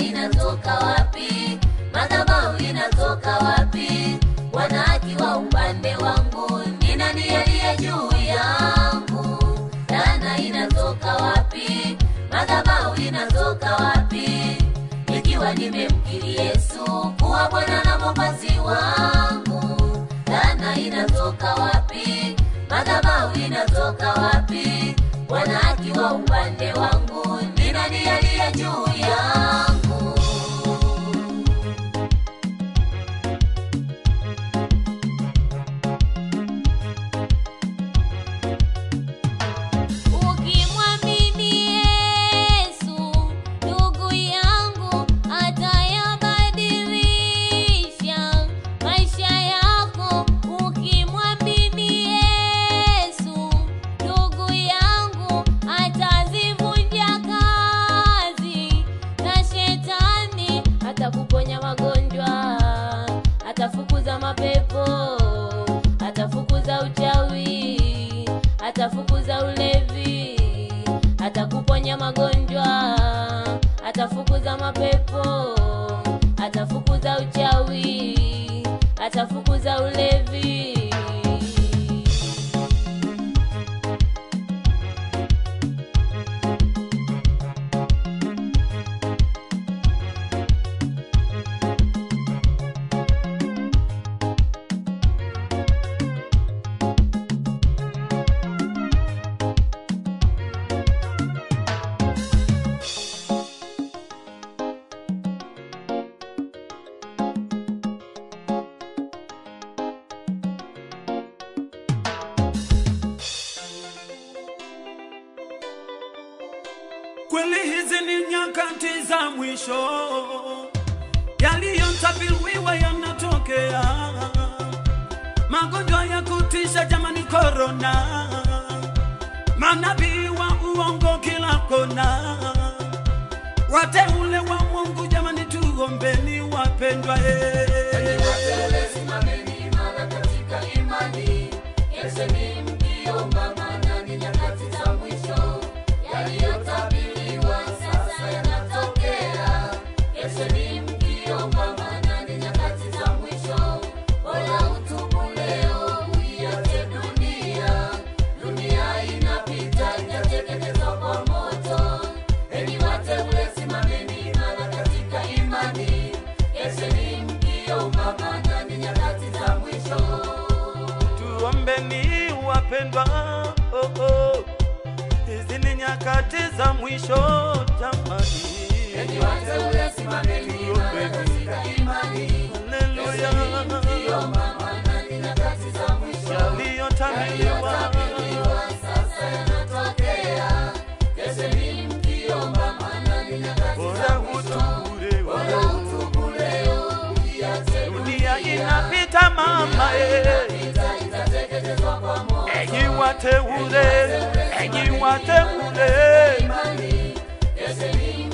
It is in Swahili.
inatoka wapi? Madhabahu inatoka wapi? Bwana akiwa upande wangu, ni nani aliye juu yangu? Laana inatoka wapi? Madhabahu inatoka wapi? Nikiwa nimemkiri Yesu kuwa Bwana na Mwokozi wangu. Laana inatoka wapi? Madhabahu inatoka wapi? Bwana akiwa upande wangu, ni nani aliye juu yangu? Ukimwamini Yesu, ndugu yangu, atayabadilisha maisha yako. Ukimwamini Yesu, ndugu yangu, atazivunja kazi za shetani, atakuponya magonjwa, atafukuza mapepo, atafukuza uchawi, atafukuza ulevi, atakuponya magonjwa, atafukuza mapepo, atafukuza uchawi, atafukuza ulevi. Kweli hizi ni nyakati za mwisho, yaliyotabiriwa yanatokea. Magonjwa ya kutisha jamani, korona, manabii wa uongo kila kona, wateule wa Mungu jamani, tuombeni wapendwa, eh. Wateule simameni imara katika imani. Yesheni mkiomba, maana ni nyakati za mwisho. Yaliyotabiriwa sasa yanatokea. Yesheni mkiomba, maana ni nyakati za mwisho. Bora utubu leo, uiache dunia. Dunia inapita, itateketezwa kwa moto. Enyi wateule, simameni imara katika imani. Yesheni mkiomba, maana ni nyakati za mwisho. Tuombeni wapendwa, oh, oh. Hizi ni nyakati za mwisho jamani. Enyi wateule, simameni imara katika imani. Haleluya, Mkiomba, maana ni nyakati za mwisho. yaliyotabiriwa Yaliyotabiriwa sasa yanatokea. Yesheni mkiomba, maana ni nyakati bora za mwisho. utubure, Bora utubu leo, uiache dunia inapita mama, eh. Ita- itateketezwa kwa moto. enyi wateule, enyi wateule, Imani, Yesheni